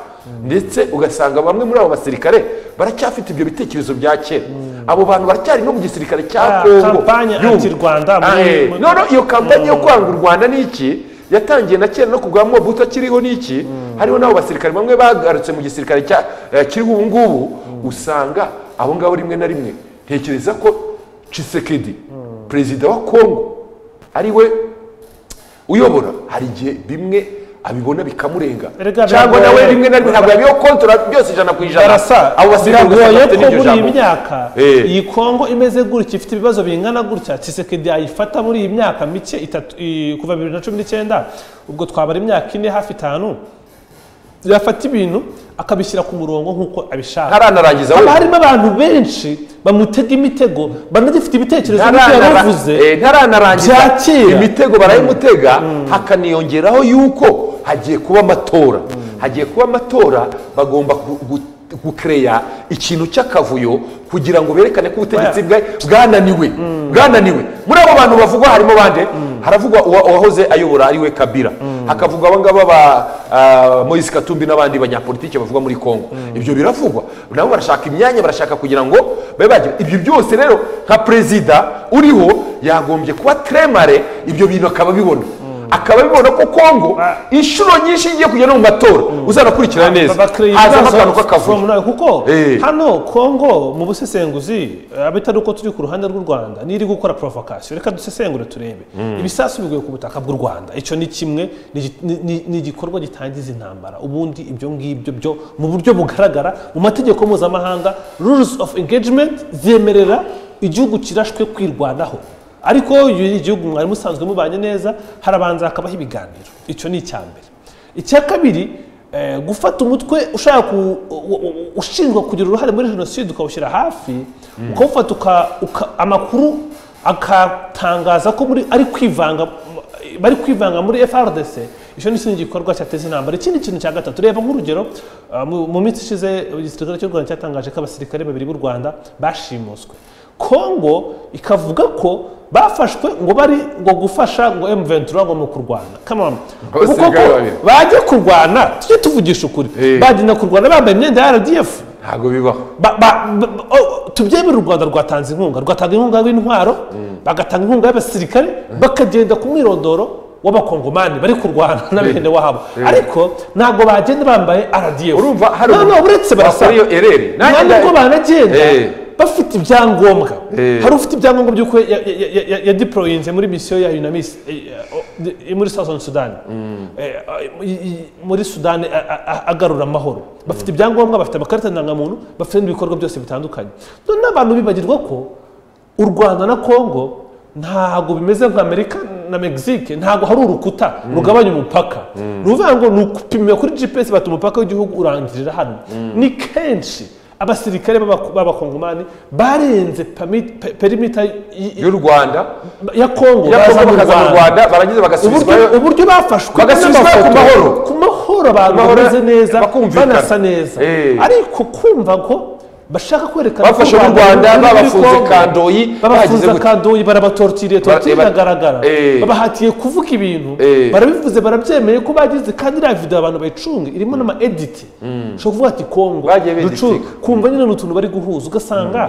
ndetse ugasanga bamwe muri abo basirikare baracyafite ibyo bitekerezo bya kera abo bantu baracyari no mu gisirikare cya Ah, kongo kampanye Yumva. anti-Rwanda Ah, muri- eh. muri- noneho iyo kampanye yo kwanga u rwanda ni iki yatangiye na kera no ku bwa mobutu akiriho ni iki hariho n'abo basirikare bamwe bagarutse mu gisirikare cya- eh, kiriho ubu ngubu usanga abo ngabo rimwe na rimwe ntekereza ko cisekedi perezida wa kongo ari we uyobora hari igihe bimwe abibona bikamurenga Erega cyangwa biragoye. nawe rimwe na rimwe ntabwo yabiho kontora byose ijana ku ijana barasa abo basirikare ugasanga biragoye bafite ko n'iryo muri iyi jambo. myaka Eh. iyi kongo imeze gutya ifite ibibazo bingana gutya cisekedi ayifata muri iyi myaka mike itatu i- kuva bibiri na cumi n'icyenda ubwo twabara imyaka ine hafi itanu yafata ibintu akabishyira ku murongo nk'uko abishaka ntaranarangiza haba wenda. harimo abantu benshi bamutega imitego banagifite ibitekerezo nk'ibyo Ntaranara- yaravuze eh, ntaranarangiza bya kera. imitego barayimutega hakaniyongeraho yuko hagiye kuba amatora hagiye kuba amatora bagomba gu- gu- gukereya ikintu cy'akavuyo kugira ngo berekane ko ubutegetsi bwa- bwananiwe bwananiwe muri abo bantu bavugwa harimo bande haravugwa uwa- uwahoze ayobora ariwe kabira hakavugwa abangaba ba ah, moise katumbi n'abandi banyapolitiki bavugwa muri congo ibyo biravugwa nabo barashaka imyanya barashaka kugira ngo babe bagira ibyo byose rero nka perezida uriho yagombye kuba tremare ibyo bintu akaba abibona akaba abibona ko kongo Ah. inshuro nyinshi igiye kujya no mu matora uzanakurikirana neza babakereye hazamo ibibazo akantu k'akavuyo from now. kuko Eh. hano kongo mu busesenguzi abitari uko turi ku ruhande rw'u rwanda niri gukora provocation reka dusesengure turebe ibisasu biguye ku butaka bw'u rwanda icyo ni kimwe ni igi- ni- ni- ni igikorwa gitangiza intambara ubundi ibyo ngibyo byo mu buryo bugaragara mu mategeko mpuzamahanga rules of engagement zemerera igihugu kirashwe kwirwanaho ariko iyo ni igihugu mwari musanzwe mubanye neza harabanza hakabaho ibiganiro icyo ni icya mbere icya kabiri eh, gufata umutwe ushaka ku- u- u- ushinjwa kugira uruhare muri jenoside ukawushyira hafi ukawufata uka- uka- amakuru akatangaza ko muri- ari kwivanga bari kwivanga muri frdc icyo ni ikindi gikorwa cyateza intambara ikindi kintu cya gatatu reba nk'urugero ah, mu- mu minsi ishize igisirikare cy'u rwanda cyatangaje ko abasirikare babiri b'u rwanda bashimuswe kongo ikavuga ko bafashwe ngo bari ngo gufasha ngo m23 ngo ni ukurwana Come on. Abasirikare Kuko ko babiri. bajya kurwana tujye tuvugisha ukuri Eh. bagenda kurwana bambaye imyenda ya rdf ntabwo bibaho ba- ba- ba- oh, tubyemere u rwanda rwatanze inkunga rwatanga inkunga y'intwaro bagatanga inkunga y'abasirikare bakagenda ku mwirondoro w'abakongomani bari kurwana na bene wabo ariko ntabwo bagenda bambaye rdf Urumva hari no, no, umuntu uretse barasa wakora iyo erere. Nanjye nta nda- nubwo banagenda Eh. ba- bafite ibyangombwa Eh. hari ufite ibyangombwa by'uko ya- ya- ya- ya- ya- yadiporoyinze muri misiyo ya unamis muri southern sudan Eh, i- i- muri sudan a- a- a- agarura amahoro bafite ibyangombwa bafite amakarita ndangamuntu bafite n'ibikorwa byose bitandukanye none abantu bibagirwa ko u rwanda na congo ntabwo bimeze nk'amerika na mexique ntabwo hari urukuta rugabanya umupaka ni ukuvuga ngo ni ukupimira kuri gps bati umupaka w'igihugu urangirira hano ni kenshi abasirikare b'aba- b'abakongomani barenze pami- pe- perimita y- y- y'u rwanda ya congo ya baza kongo mu bakaza mu rwanda rwanda barangiza uburyo bagasubizwayo uburyo bafashwe bagasubizwa n'amafoto. ku mahoro. ku mahoro abantu mahoro, bameze neza bakumvikana. banasa neza Eh. ariko kumva ko bashaka kwerekana ko bafashe n'u rwanda ruri muri babafunze Congo. kandoyi bagize babafunze gute kandoyi barabatorotiriye torotiri ba- iragaragara Eh. babahatiye kuvuga ibintu Eh. barabivuze barabyemeye ko bagize kandi iriya video abantu bayicunga irimo n'ama editi ushobora kuvuga ati kongo Bagiye ducu- beditika. kumva nyine ni utuntu bari guhuza ugasanga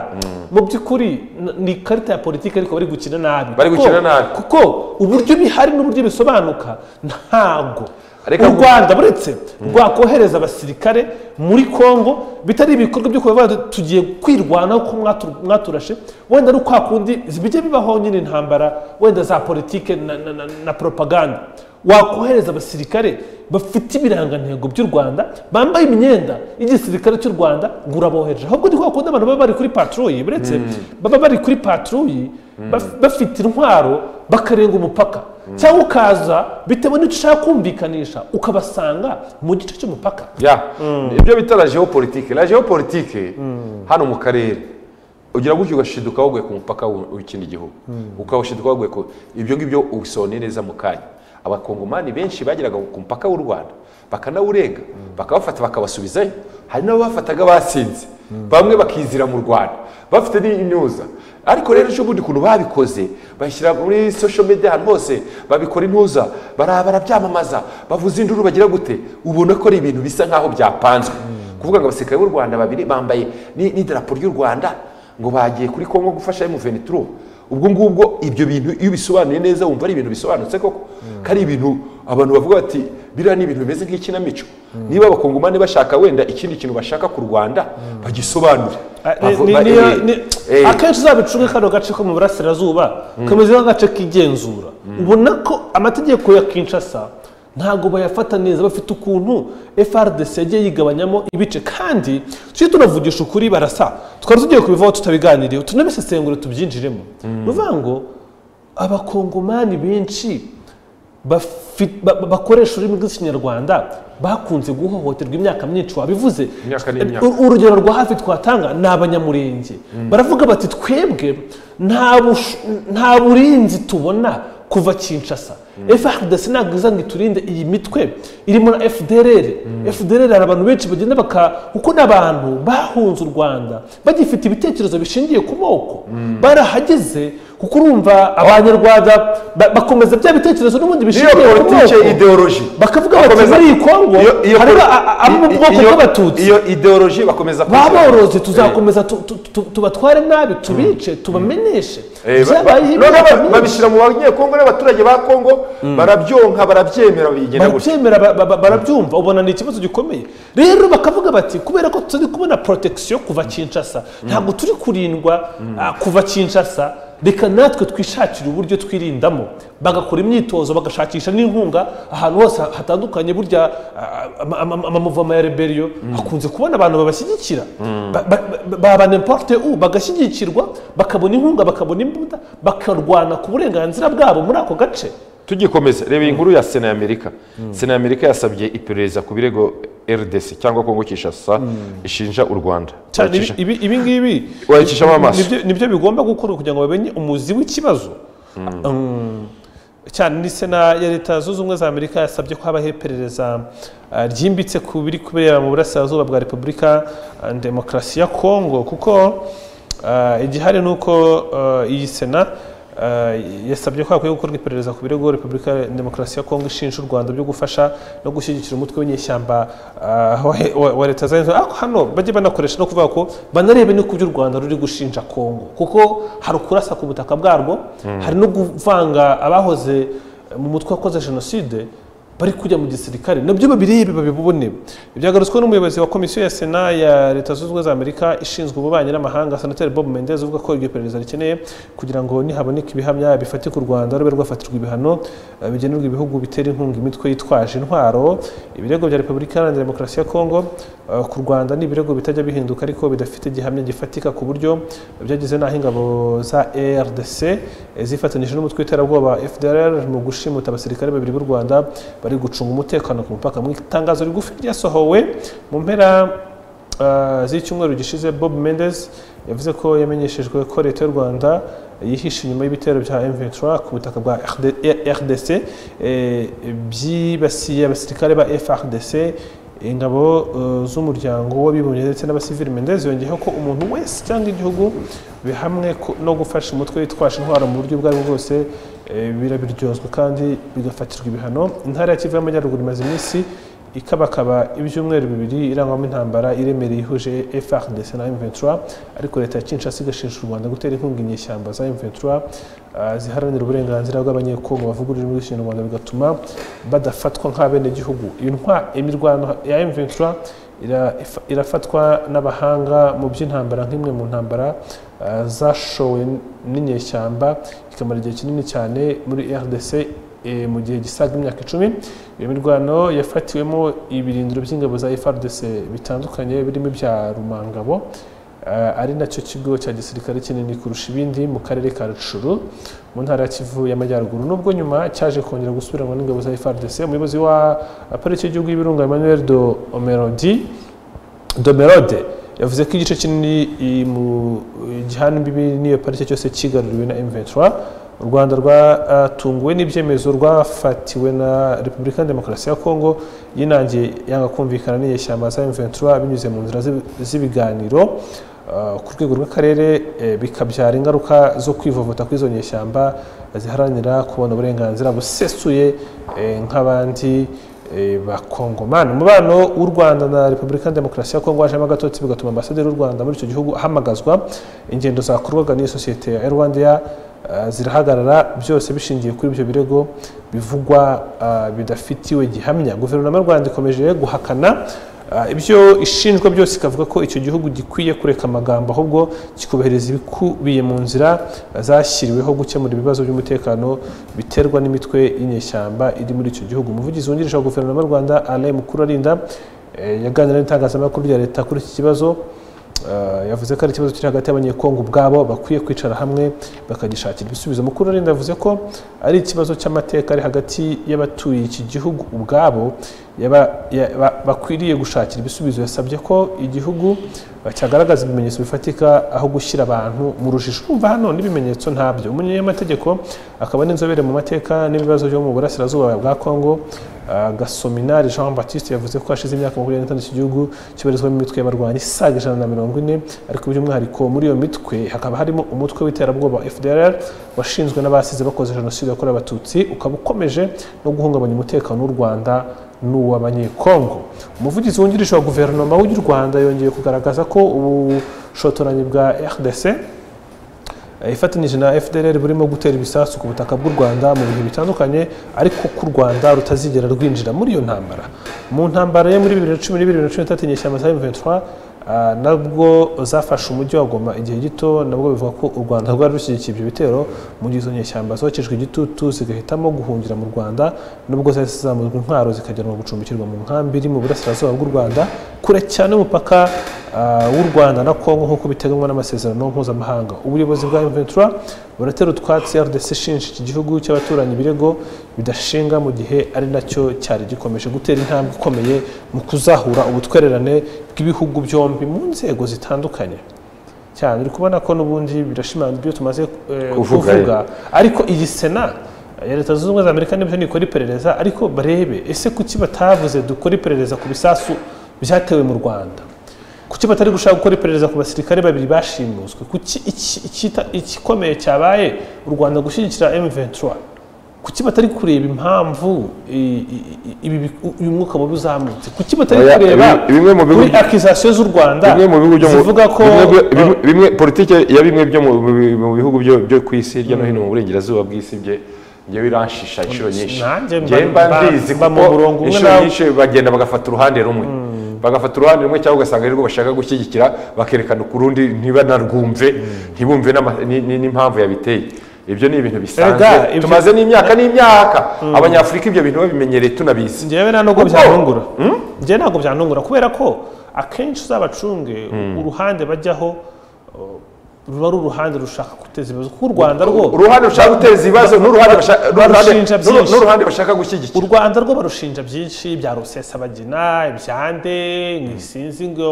mu by'ukuri n- ni ikarita ya politiki ariko bari gukina nabi Bari Kuko- gukina nabi. kuko uburyo bihari n'uburyo bisobanuka ntago Reka u ngo- rwanda buretse rwakohereza abasirikare muri congo bitari ibikorwa byo kuba bavuga, tugiye kwirwanaho ko mwatu- mwaturashe wenda ari kwa kundi bijya bibaho nyine intambara wenda za politike na, na, na, na propaganda wakohereza abasirikare bafite ibirangantego by'u rwanda bambaye imyenda y'igisirikare cy'u rwanda ngo urabohereje ahubwo ni kwa kundi abantu baba bari kuri patrouille buretse baba bari kuri patrouille baf- bafite intwaro bakarenga umupaka cyangwa ukaza bitewe n'icyo ushaka kumvikanisha ukabasanga mu gice cy'umupaka ya ibyo bita la geopolitike la geopolitike hano mu karere ugira gutyo ugashiduka waguye ku mupaka w'u- w'ikindi gihugu ukawushiduka waguye ku ibyo ngibyo ubisoneye neza mu kanya abakongomani benshi bageraga ku mupaka w'u rwanda bakanawurenga bakabafata bakabasubizayo hari n'abafataga basinze bamwe bakizira mu rwanda bafite n'imyuza ariko rero ejo bundi ukuntu babikoze bashyira muri social media ahantu hose babikora intuza bara- barabyamamaza bavuza induru bagira gute ubona ko ari ibintu bisa nk'aho byapanzwe kuvuga ngo abasirikare b'u rwanda babiri bambaye ni- n'idarapo ry'u rwanda ngo bagiye kuri kongo gufasha M23 ubwo ngubwo ibyo bintu iyo ubisobanuye neza wumva ari ibintu bisobanutse koko ko ari ibintu abantu bavuga bati biriya ni ibintu bimeze nk'ikinamico niba abakongomani bashaka wenda ikindi kintu bashaka ku rwanda bagisobanure Bavo- ba- eh, eh. akenshi uzabicunge kano gace ko mu burasirazuba kameze nk'agace kigenzura ubona ko amategeko ya kinshasa ntabwo bayafata neza bafite ukuntu frdc yagiye yigabanyamo ibice kandi tujye tunavugisha ukuri barasa twari tugiye kubivaho tutabiganiriye tunabisesengure tubyinjiremo ni ukuvuga ngo abakongomani benshi bafi- ba- ba- bakoresha ururimi rw'ikinyarwanda bakunze guhohoterwa imyaka myinshi wabivuze Imyaka n'imyaka. U- urugero rwa hafi twatanga ni abanyamurenge baravuga bati twebwe nta bush- nta burinzi tubona kuva kinshasa frdc ntabwo iza ngo iturinde iyi mitwe irimo na fdrr fdrr hari abantu benshi bagenda baka kuko ni abantu bahunze u rwanda bagifite ibitekerezo bishingiye ku moko barahageze kuko urumva abanyarwanda ba- bakomeza bya bitekerezo n'ubundi niyo bishingiye ku politike moko ideoloji bakavuga bati Bakomeza- muri iyi kongo Iyo- iyo harimo poli- a- a- abo mu i- bwoko iyo- bw'abatutsi iyo ideoloji bakomeza baboroze tuzakomeza tu- tu- tu- tubatware nabi tubice tubamenyeshe byabayeho imyaka none myinshi. babishyira mu banyekongo n'abaturage ba kongo barabyonka barabyemera bigenda gutya barabyemera ba- ba- ba- barabyumva ubona ni ikibazo gikomeye rero bakavuga bati kubera ko turi kubona protection kuva kinshasa ntabwo turi kurindwa ah, kuva kinshasa reka natwe twishakire uburyo twirindamo bagakora imyitozo bagashakisha n'inkunga ahantu hose hatandukanye burya ah, ama- ama- amamuvoma ya rebellion akunze kubona abantu babashyigikira Ba- ba- ba- baba n'importe u bagashyigikirwa bakabona inkunga bakabona imbunda bakarwana ku burenganzira bwabo muri ako gace tugikomeza reba iyi nkuru ya sena ya amerika sena ya amerika yasabye iperereza ku birego rdc cyangwa kongo kinshasa ishinja u rwanda cyane Bacisha- ibi ibi ngibi Wayicishamo amaso. nibyo- nibyo bigomba gukorwa kugira ngo bamenye umuzi w'ikibazo Mm. cyane ni sena ya leta zunze ubumwe za amerika yasabye ko habaho iperereza ah, ryimbitse ku biri kubera mu burasirazuba bwa repubulika ah, demokarasi ya kongo kuko ah, igihari ni uko ah, iyi sena ah, yasabye ko hakwiye gukorwa iperereza ku birego repubulika ya demokarasi ya kongo ishinja u rwanda byo gufasha no gushyigikira umutwe w'inyeshyamba ah, wa- wa wa leta zunze ubumwe ariko hano bajye banakoresha no kuvuga ko banarebe n'uko ibyo u rwanda ruri gushinja kongo kuko hari ukurasa ku butaka bwarwo hari no kuvanga abahoze mu mutwe wakoze jenoside bari kujya mu gisirikare nabyo babirebe babibone byagarutswe n'umuyobozi wa komisiyo ya sena ya leta zunze ubumwe za amerika ishinzwe ububanyi n'amahanga senateri bob mendez uvuga ko iryo perereza rikeneye kugira ngo nihaboneke ibihamya bifatika u rwanda rube rwafatirwa ibihano eh, bigenerwa ibihugu bitera inkunga imitwe yitwaje intwaro ibirego bya repubulika iharanira demokarasi ya kongo eh, ku rwanda ni ibirego bitajya bihinduka ariko bidafite igihamya gifatika ku buryo byageze n'aho ingabo za rdc zifatanije n'umutwe w'iterabwoba fdr mu gushimuta abasirikare babiri b'u rwanda bari gucunga umutekano ku mupaka mu itangazo rigufi ryasohowe mu mpera ah, z'icyumweru gishize bob mendes yavuze ko yamenyeshejwe ko leta y'u rwanda yihishe inyuma y'ibitero bya m23 ku butaka bwa RD- rdc eh, byibasiye abasirikare ba frdc ingabo eh, z'umuryango w'abibumbye ndetse n'abasivili mendez yongeyeho ko umuntu wese cyangwa igihugu bihamwe ku- no gufasha umutwe witwaje intwaro mu buryo ubwo ari bwo bwose eh, birabiryozwa kandi bigafatirwa ibihano intara ya kivu y'amajyaruguru imaze iminsi ikabakaba ibyumweru bibiri irangwamo intambara iremereye ihuje FARDC na M23 ariko leta ya Kinshasa igashinja u Rwanda gutera inkunga inyeshyamba za M23 ah, ziharanira uburenganzira bw'abanyekongo bavuga ururimi rw'ikinyarwanda bigatuma badafatwa nk'abenegihugu iyi ntwa- imirwano ya M23 ira- ifa- irafatwa n'abahanga mu by'intambara nk'imwe mu ntambara ah, zashowe n- n'inyeshyamba ikamara igihe kinini cyane muri rdc eh, mu gihe gisaga imyaka icumi iyo mirwano yafatiwemo ibirindiro by'ingabo za frdc bitandukanye birimo ibya rumangabo ah, ari nacyo kigo cya gisirikare kinini kurusha ibindi mu karere ka rucuru mu ntara ya kivu y'amajyaruguru nubwo nyuma cyaje kongera gusubiranwa n'ingabo za frdc umuyobozi wa pariki y'igihugu y'ibirunga emmanuel do omerodi domerode yavuze ko igice kinini i- mu- gihana imbibi n'iyo parike cyose kigaruriwe na m23 u rwanda rwatunguwe n'ibyemezo rwafatiwe na repubulika ya demokarasi ya kongo yinangiye yanga kumvikana n'inyeshyamba za m23 binyuze mu nzira z'ibi- z'ibiganiro Uh, ku rwego rw'akarere eh, bikabyara ingaruka zo kwivovota kw'izo nyeshyamba ziharanira kubona uburenganzira busesuye eh, nk'abandi eh, bakongomani umubano w'u rwanda na repubulika ya demokarasi ya kongo wajemo agatotsi bigatuma ambasaderi w'u rwanda muri icyo gihugu ahamagazwa ingendo zakorwaga n'iyo sosiyete ya rwandeya ah, zirahagarara byose bishingiye kuri ibyo birego bivugwa ah, bidafitiwe gihamya guverinoma y'u rwanda ikomeje guhakana Ah, ibyo ishinjwa byose ikavuga ko icyo gihugu gikwiye kureka amagambo ahubwo kikubahereza ibikubiye mu nzira zashyiriweho gukemura ibibazo by'umutekano biterwa n'imitwe y'inyeshyamba iri muri icyo gihugu umuvugizi wungirije wa guverinoma y'u rwanda alain mukurarinda eh, yaganira n'itangazamakuru rya leta kuri iki kibazo Uh, yavuze ko ari ikibazo kiri hagati y'abanyekongo ubwabo bakwiye kwicara hamwe bakagishakira ibisubizo mukuru arinda yavuze ko ari ikibazo cy'amateka ari hagati y'abatuye iki gihugu ubwabo yaba- yaba- bakwiriye gushakira ibisubizo yasabye ko igihugu cyagaragaza ibimenyetso bifatika aho gushyira abantu mu rujijo urumva hano n'ibimenyetso ntabyo umunyamategeko akaba n'inzobere mu mateka n'ibibazo byo mu burasirazuba bwa congo ah, gasominari jean baptiste yavuze ko hashize imyaka makumyabiri n'itanu iki gihugu kibarizwamo imitwe y'abarwanyi isaga ijana na mirongo ine ariko by'umwihariko muri iyo mitwe hakaba harimo umutwe w'iterabwoba wa fdr washinzwe n'abasize bakoze jenoside yakorewe abatutsi ukaba ukomeje no guhungabanya umutekano w'u rwanda n'uw'abanyekongo umuvugizi wungirije wa guverinoma w'u rwanda yongeye kugaragaza ko ubushotoranyi bwa rdc eh, ifatanyije na fdr burimo gutera ibisasu ku butaka bw'u rwanda mu bihe bitandukanye ariko ko u rwanda rutazigera rwinjira muri iyo ntambara mu ntambara yo muri bibiri na cumi n'ibiri bibiri na cumi n'itatu inyeshyamba za m23 ah, nabwo zafashe umujyi wa goma igihe gito nabwo bivuga ko u rwanda rwari rushyigikiye ibyo bitero mu gihe izo nyeshyamba zokejwe igitutu zigahitamo guhungira mu rwanda nubwo zari zizamuzwe intwaro zikajyanwa gucumbikirwa mu nkambi iri mu burasirazuba bw'u rwanda kure cyane y'umupaka ah, w'u rwanda na kongo nk'uko biteganywa n'amasezerano mpuzamahanga ubuyobozi bwa m23 buratera utwatsi rdc ishinja iki gihugu cy'abaturanyi ibirego bidashinga mu gihe ari nacyo cyari gikomeje gutera intambwe ikomeye mu kuzahura ubutwererane bw'ibihugu byombi mu nzego zitandukanye cyane uri kubona ko n'ubundi birashimangira ibyo tumaze eh, Kuvuga, kuvuga ariko iyi sena ya leta zunze ubumwe za amerika nibyo ntikora iperereza ariko barebe ese kuki batavuze dukora iperereza ku bisasu byatewe mu rwanda kuki batari gushaka gukora iperereza ku basirikare babiri bashimuswe kuki iki- ikita- igikomeye cyabaye u rwanda gushyigikira m23 kuki batari kureba impamvu i- i- i- ibi bi- uyu mwuka mubi uzamutse kuki batari Oya, kureba ibi- bimwe mu bihugu- kuri akizasiyo z'u rwanda bimwe mu bihugu byo mu zivuga ko bimwe, bimwe, bimwe politike ya bimwe byo mu, mu bihugu byo, byo ku isi hirya no hino mu burengerazuba bw'isi bye njyewe iranshisha inshuro nyinshi Nanjye mba- njyewe mba mba- mbizi mba mu kuko murongo umwe inshuro nawe. nyinshi bagenda bagafata uruhande rumwe bagafata uruhande rumwe cyangwa ugasanga arirwo bashaka gushyigikira bakerekana ku rundi ntibanarwumve ntibumve n'ama- ni- ni- n'impamvu yabiteye ibyo ni ibintu Erega, bisanzwe ibyo- tumaze n'imyaka n'imyaka abanyafurika ibyo bintu babimenyereye tunabizi njyewe nta nubwo Kuko- byantungura njyewe ntabwo byantungura kubera ko akenshi uzabacunge uruhande bajyaho uh, ruba ari uruhande rushaka guteza ibibazo kuko u rwanda rwo uruhande rushaka guteza ibibazo n'uruhande bashaka- barushinja n'uruhande- n'uru- byinshi. n'uruhande bashaka u gushyigikira rwanda rwo barushinja byinshi bya rusesabagina ibyande ngisinzi ngo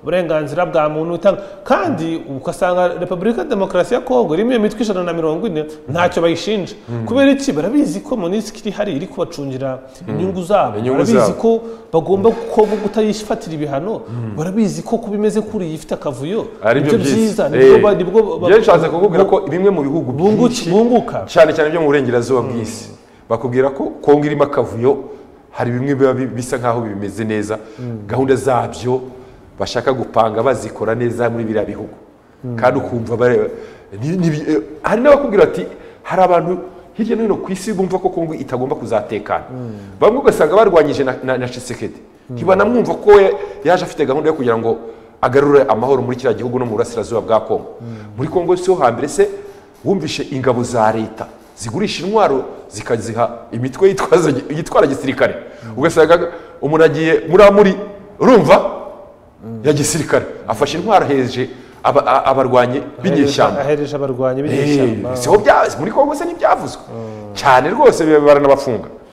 uburenganzira bwa muntu itanga kandi ugasanga repubulika ya demokarasi ya kongo irimo iyo mitwe ijana na mirongo ine ntacyo bayishinja kubera iki barabizi ko monisiki iri hari iri kubacungira inyungu zabo Inyungu barabizi zabo. ko bagomba ko kutayifatira ibihano barabizi ko kuba imeze kuriya ifite akavuyo ari byo byiza byiza Eh, nibwo ba- nibwo ba- njyewe nshatse kukubwira ko bimwe mu bihugu bunguki- byinshi bunguka cyane cyane byo mu burengerazuba bw'isi bakubwira ko kongo irimo akavuyo hari bimwe biba bi- bisa nk'aho bimeze neza gahunda zabyo bashaka gupanga bazikora neza muri biriya bihugu kandi ukumva bare- ni- ni bi- eh, hari n'abakubwira bati hari abantu hirya no hino ku isi bumva ko kongo itagomba kuzatekana bamwe ugasanga barwanyije na- na na Tshisekedi ntibanamwumva ko we yaje afite gahunda yo kugira ngo agarure amahoro muri kiriya gihugu no mu burasirazuba bwa kongo muri kongo si ho hambere se wumvishe ingabo za leta zigurisha intwaro zikaziha imitwe yitwaza yitwara gisirikare ugasanga umuntu agiye muri amuri urumva ya gisirikare afashe intwaro aheje aba- a- abarwanyi b'inyeshyamba ahereje abarwanyi Eh, b'inyeshyamba siho bya- muri kongo se ntibyavuzwe cyane rwose biba baranabafunga